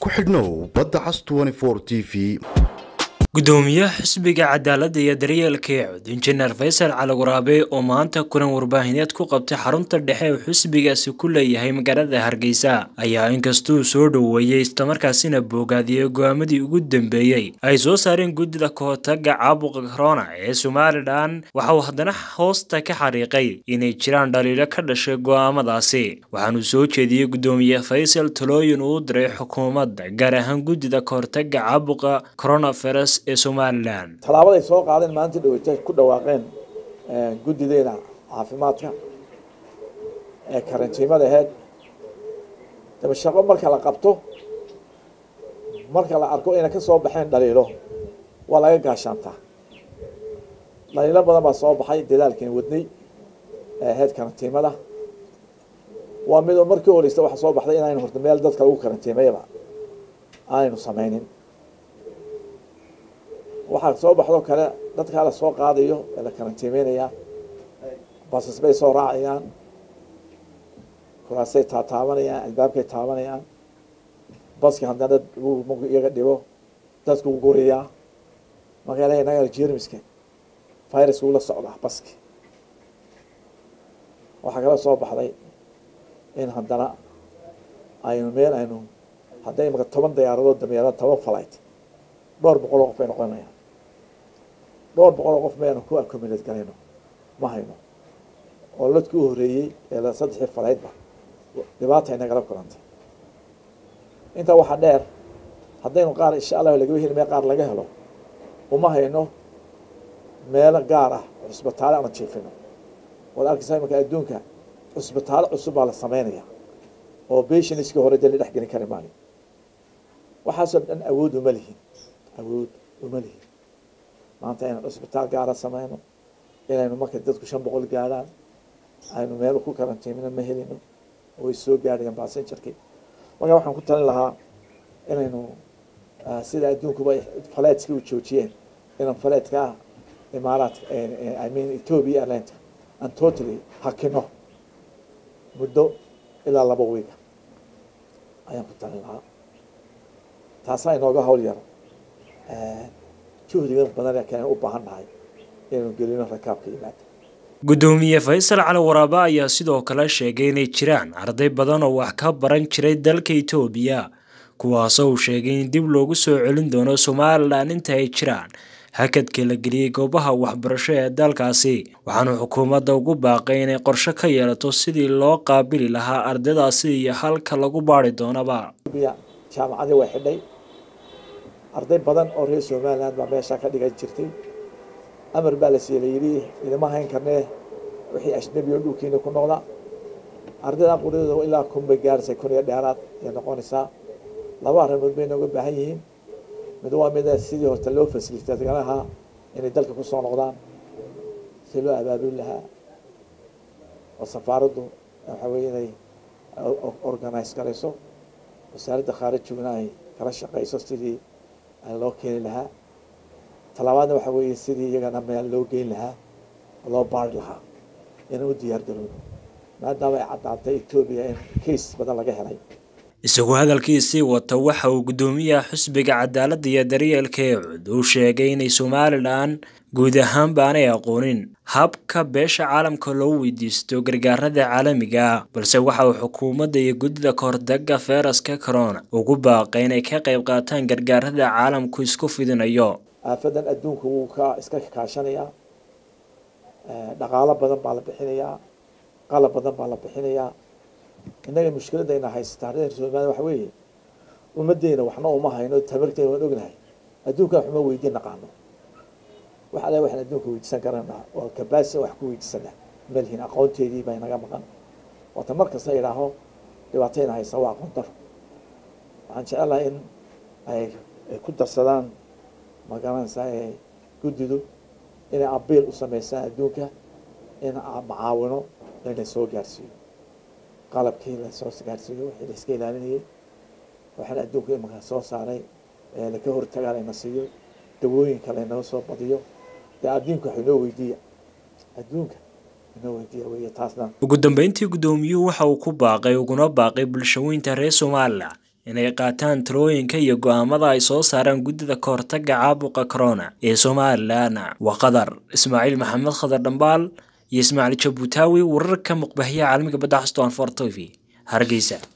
ku xidhnow badda cas t v gudoomiyaha xisbiga cadaaladda iyo daryeelka ee cud injineer faysal cali waraabe oo maanta kulan warbaahineed ku qabtay xarunta dhexe uu xisbigaasi ku leeyahay magaalada hargeysa ayaa inkastuu soo dhoweeyey islamarkaasina boogaadiyey go-aamadii ugu dambeeyey ay soo saareen guddida kahortaga caabuqa corona ee somalilan waxa uu haddana hoosta ka xariiqay inay jiraan dhaliilo ka dhashay go-aamadaasi waxaanuu soo jeediyey gudoomiye faysal talooyin uu diray xukuumadda gaar ahaan guddida kahortaga caabuqa coronavirus ee somalilan tallaabaday soo qaadeen maalinta dhaweyta ku dhawaaqeen guddideena caafimaadka ee karantiimada aheyd daba shaqo marka la qabto marka la arko inay ka soo baxeen dhaliilo waa laga gaashaantaa dhaliilo badan baa soo baxay dadaalkiina wadnay ee ahayd karantiimada waa midoo markii horeysta waxa soo baxday inaynu horta meel dadka lagu karantiimayaba aanaynu sameynin waxaa soo baxdo kale dadkaa la soo qaadayo ee la karantiimeynaya basas bay soo raacayaan kuraasay taataabanayaan albaabkay taabanayaan baski haddana marku iyaga dhibo dadku guriyaa magaala inaga jermiska viruska ula socdaa baski waxaa kala soo baxday in haddana aynu meel aynu hadday imaka toban diyaaradood dameera toban flight dhowr boqol oo qof bay noqonayaan dhowr boqol oo qof mayanu ku accommodate galayno ma hayno oo ladkii u horeeyey ee saddexii falaydba dhibaata inagala kulantay intaa waxaa dheer haddaynu qaar insha allah lagaba heli mee qaar laga helo uma hayno meelo gaar ah cusbitaale aanu jiifino waad arkaysaa imanka adduunka cusbitaalo cusub baa la sameynaya oo patientskii hore dee la dhex gelin kari maayo waxaasoo dhan awood uma lihin awood uma lihin maanta inaan cusbitaal gaara sameyno inaynu markay dadku shan boqol gaadhaan aynu meel ku karantiimino ma helino way soo gaadhayaan basenjarkii markaa waxaan ku talin lahaa inaynu sida adduunkuba faleedskii u joojiyeen inaan faleedka ah imaaraadka i mean ethiopia airlineta aan totally hakino muddo ilaa laba wiiga ayaan ku talin lahaa taasaa inooga hawl yaro juhdiga badan keen u baahan nahay inaynu gelino rakaabka yimaado gudoomiye faysal cali waraabe ayaa sidoo kale sheegay inay jiraan arday badan oo wax ka baran jiray dalka etoobiya kuwaasoo uu sheegay in dib loogu soo celin doono somalilan inta ay jiraan hakadka la geliyey goobaha waxbarasho ee dalkaasi waxaanu xukuumadda ugu baaqay inay qorshe ka yeelato sidii loo qaabili lahaa ardaydaasi iyo halka lagu baari doonaba jaamacadii way xidhay arday badan oo reer somaliland baa meeshaa ka dhigan jirtay amar baa la siiyey layidhi idama hayn karnee wixii ajnabi oo dhulkiina ku noqda ardayda quryadooda ilaa kun bay gaaraysa kun iyo dheeraad ayay noqonaysaa laba arrimood bay nooga baahan yihiin mid waa mida sidii horta loo fasilitay lahaa inay dalka kusoo noqdaan si loo abaabuli lahaa oo safaaraddu waxa weye inay organize garayso wasaaradda khaarijiguna ay kala shaqeyso sidii loo keeni lahaa talabaadna waxa weeye sidii iyagana meel loo geyn lahaa oo loo baari lahaa inaan u diyaar garoono maadaama ay caddaatay etoobiya in case badan laga helay isagoo hadalkiisii wata waxa uu gudoomiyaha xisbiga cadaaladda iyo daryeelka ee cud uu sheegay inay somalilan guud ahaanba aanay aqoonin habka beesha caalamka loo weydiisto gargaarada caalamiga ah balse waxa uu xukuumadda iyo guddida kahortaga feyraska corona ugu baaqay inay ka qayb qaataan gargaarada caalamku isku fidinayo aafadan adduunka wuu ka iska kaashanayaa dhaqaalo badan baa la bixinayaa qalab badan baa la bixinayaa innaga mushkiladayna haysata reer somaliya waxa weeye ummadeyna waxna uma hayno tamarteena waan ognahay adduunkan waxuma weydiin naqaano wax alle waxaan adduunka weydiisan karana oo kabaasi wax ku weydiisana malhin aqoonteedii baa inaga maqan waata mar kasta idhaaho dhibaatayna haysa waa aqoon daro waxaan jecelahay in ay ku darsadaan magaranaysaa ee guddidu inay abiil u sameysaan adduunka in macaawino layna soo gaarsiiyo qalabkii lasoo gaarsiiyo wixii la iska ilaalinayay waxaana adduunka imanka soo saaray ee laka hortagaa layna siiyo dawooyinka laynoo soo badiyo dee adduunka wax inoo weydiiya adduunka inoo weydiiya wey taasna ugu dambeyntii gudoomiyuhu waxa uu ku baaqay uguna baaqay bulshaweynta reer somalilan inay qaataan talooyinka iyo go-aamada ay soo saaraan guddida ka hortaga caabuqa corona ee somalilan waa qadar ismaaciil maxamed khadar dhambaal iyo ismaaciil jabuutaawi wararka muqbahiya caalamiga badda xaston for t v hargeysa